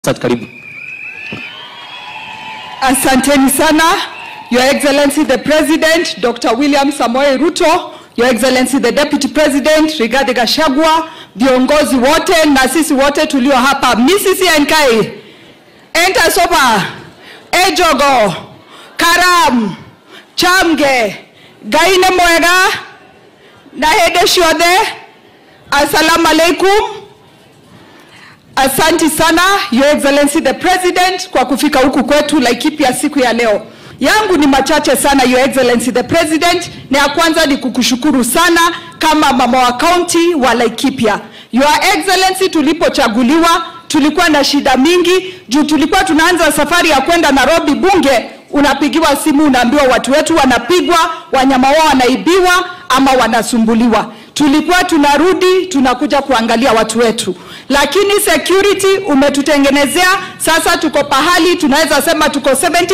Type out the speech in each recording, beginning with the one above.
Asante, karibu. Asanteni sana, Your Excellency the President, Dr. William Samoei Ruto, Your Excellency the Deputy President, Rigathi Gachagua, viongozi wote na sisi wote tulio hapa. Misisi Enkai, Enta Soba, Ejogo, Karam, Chamge, Gaine Mwega, na hede ciothe, Assalamu alaikum. Asanti sana Your Excellency the President kwa kufika huku kwetu Laikipia siku ya leo. Yangu ni machache sana Your Excellency the President, na ya kwanza ni kukushukuru sana kama mama wa kaunti wa Laikipia. Your Excellency, tulipochaguliwa tulikuwa na shida mingi juu tulikuwa tunaanza safari ya kwenda Nairobi bunge, unapigiwa simu unaambiwa watu wetu wanapigwa, wanyama wao wanaibiwa ama wanasumbuliwa tulikuwa tunarudi tunakuja kuangalia watu wetu, lakini security umetutengenezea. Sasa tuko pahali tunaweza sema tuko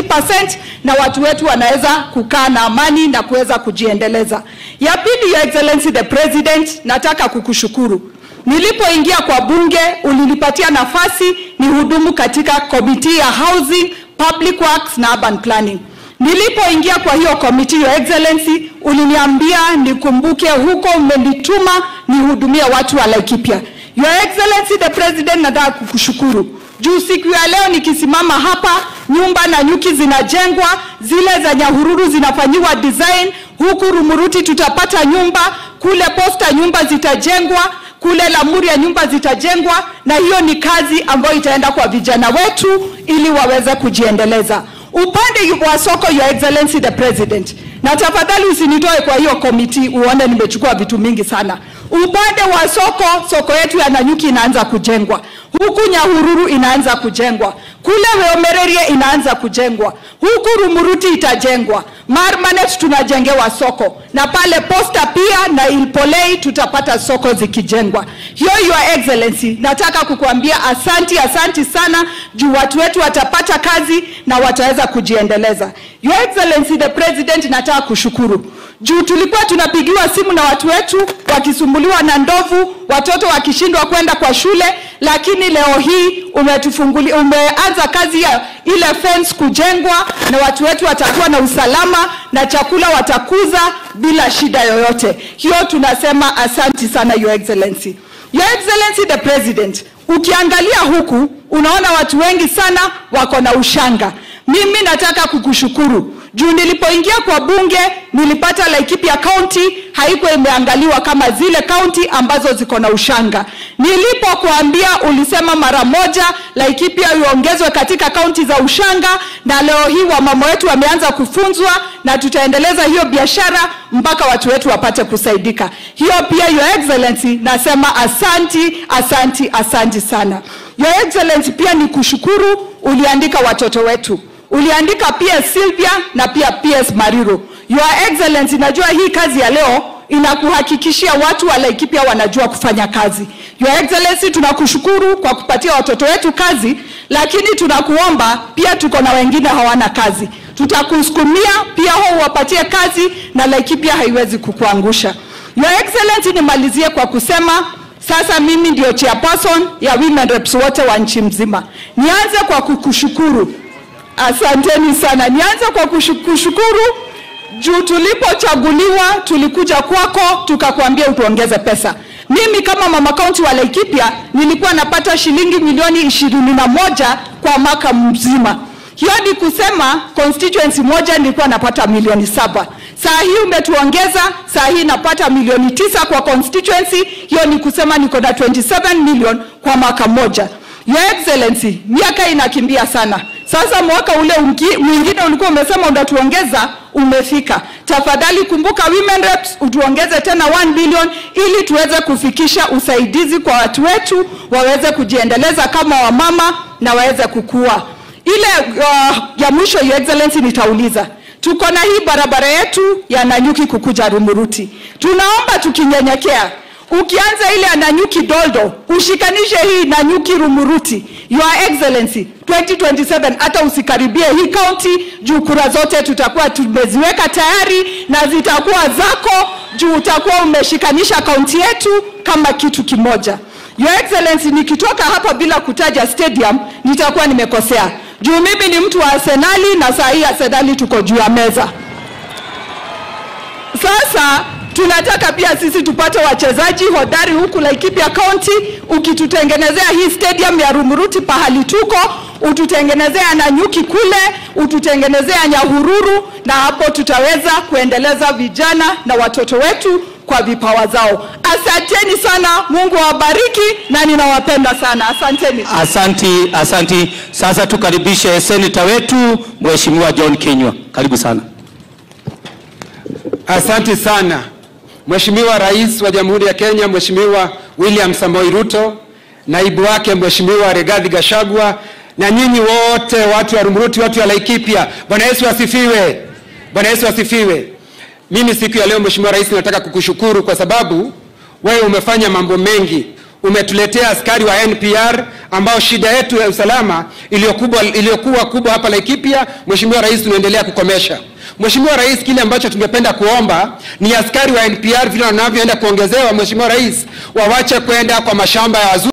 70% na watu wetu wanaweza kukaa na amani na kuweza kujiendeleza. Ya pili, Your Excellency the President, nataka kukushukuru. Nilipoingia kwa bunge ulinipatia nafasi ni hudumu katika komiti ya housing, public works na urban planning. Nilipoingia kwa hiyo komiti, Your Excellency, uliniambia nikumbuke huko umenituma nihudumie watu wa Laikipia. Your Excellency the President, nataka kukushukuru juu siku ya leo nikisimama hapa, nyumba na nyuki zinajengwa, zile za Nyahururu zinafanyiwa design, huku Rumuruti tutapata nyumba, kule Posta nyumba zitajengwa, kule Lamuria nyumba zitajengwa, na hiyo ni kazi ambayo itaenda kwa vijana wetu ili waweze kujiendeleza. Upande wa soko, Your Excellency the President, na tafadhali usinitoe kwa hiyo komiti uone nimechukua vitu mingi sana. Upande wa soko, soko yetu ya Nanyuki inaanza kujengwa, huku Nyahururu inaanza kujengwa, kule Weomererie inaanza kujengwa, huku Rumuruti itajengwa, Marmanet tunajengewa soko, na pale Posta pia na Ilpolei tutapata soko zikijengwa. Hiyo Your Excellency, nataka kukuambia asanti, asanti sana juu watu wetu watapata kazi na wataweza kujiendeleza. Your Excellency the President, nataka kushukuru juu tulikuwa tunapigiwa simu na watu wetu wakisumbuliwa na ndovu, watoto wakishindwa kwenda kwa shule, lakini leo hii umetufunguli, umeanza kazi ya ile fence kujengwa na watu wetu watakuwa na usalama na chakula watakuza bila shida yoyote. Hiyo tunasema asanti sana Your Excellency. Your Excellency the President, ukiangalia huku unaona watu wengi sana wako na ushanga. Mimi nataka kukushukuru juu nilipoingia kwa bunge nilipata Laikipia County haikuwa imeangaliwa kama zile kaunti ambazo ziko na ushanga. Nilipokuambia ulisema mara moja Laikipia iongezwe katika kaunti za ushanga, na leo hii wamama wetu wameanza kufunzwa na tutaendeleza hiyo biashara mpaka watu wetu wapate kusaidika. Hiyo pia Your Excellency, nasema asanti, asanti, asanti sana. Your Excellency, pia ni kushukuru uliandika watoto wetu uliandika PS Sylvia na pia PS Mariro. Your Excellency, najua hii kazi ya leo inakuhakikishia watu wa Laikipia wanajua kufanya kazi. Your Excellency, tunakushukuru kwa kupatia watoto wetu kazi, lakini tunakuomba pia, tuko na wengine hawana kazi, tutakusukumia pia hao wapatie kazi, na Laikipia haiwezi kukuangusha. Your Excellency, nimalizie kwa kusema sasa mimi ndio chairperson ya women reps wote wa nchi mzima. Nianze kwa kukushukuru Asanteni sana. Nianze kwa kushukuru juu tulipochaguliwa tulikuja kwako tukakwambia utuongeze pesa. Mimi kama mama kaunti wa Laikipia nilikuwa napata shilingi milioni ishirini na moja kwa mwaka mzima. Hiyo ni kusema constituency moja nilikuwa napata milioni saba. Saa hii umetuongeza, saa hii napata milioni tisa kwa constituency. Hiyo ni kusema niko na 27 million kwa mwaka mmoja. Your Excellency, miaka inakimbia sana. Sasa mwaka ule mwingine ulikuwa umesema unatuongeza, umefika. Tafadhali kumbuka women reps, utuongeze tena 1 billion ili tuweze kufikisha usaidizi kwa watu wetu waweze kujiendeleza kama wamama na waweze kukua. Ile uh, ya mwisho Your Excellency, nitauliza tuko na hii barabara yetu ya Nanyuki kukuja Rumuruti, tunaomba tukinyenyekea ukianza ile Nanyuki Doldo ushikanishe hii Nanyuki Rumuruti. Your Excellency, 2027 hata usikaribie hii kaunti juu kura zote tutakuwa tumeziweka tayari na zitakuwa zako juu utakuwa umeshikanisha kaunti yetu kama kitu kimoja. Your Excellency, nikitoka hapa bila kutaja stadium nitakuwa nimekosea, juu mimi ni mtu wa Arsenali na saa hii Arsenali tuko juu ya meza. Sasa tunataka pia sisi tupate wachezaji hodari huku Laikipia County. Ukitutengenezea hii stadium ya Rumuruti pahali tuko, ututengenezea Nanyuki kule, ututengenezea Nyahururu, na hapo tutaweza kuendeleza vijana na watoto wetu kwa vipawa zao. Asanteni sana, Mungu awabariki na ninawapenda sana. Asanteni. Asanti, asanti. Sasa tukaribishe seneta wetu Mheshimiwa John Kinyua, karibu sana. Asante sana Mheshimiwa Rais wa Jamhuri ya Kenya, Mheshimiwa William Samoei Ruto, naibu wake Mheshimiwa Rigathi Gachagua na nyinyi wote watu wa Rumuruti, watu wa Laikipia. Bwana Yesu asifiwe. Bwana Yesu asifiwe. Mimi siku ya leo Mheshimiwa Rais, nataka kukushukuru kwa sababu wewe umefanya mambo mengi. Umetuletea askari wa NPR ambao shida yetu ya usalama iliyokuwa iliyokuwa kubwa hapa Laikipia, Mheshimiwa Rais, tunaendelea kukomesha. Mheshimiwa Rais, kile ambacho tungependa kuomba ni askari wa NPR vile wanavyoenda kuongezewa, Mheshimiwa Rais, wawache kwenda kwa mashamba ya wazungu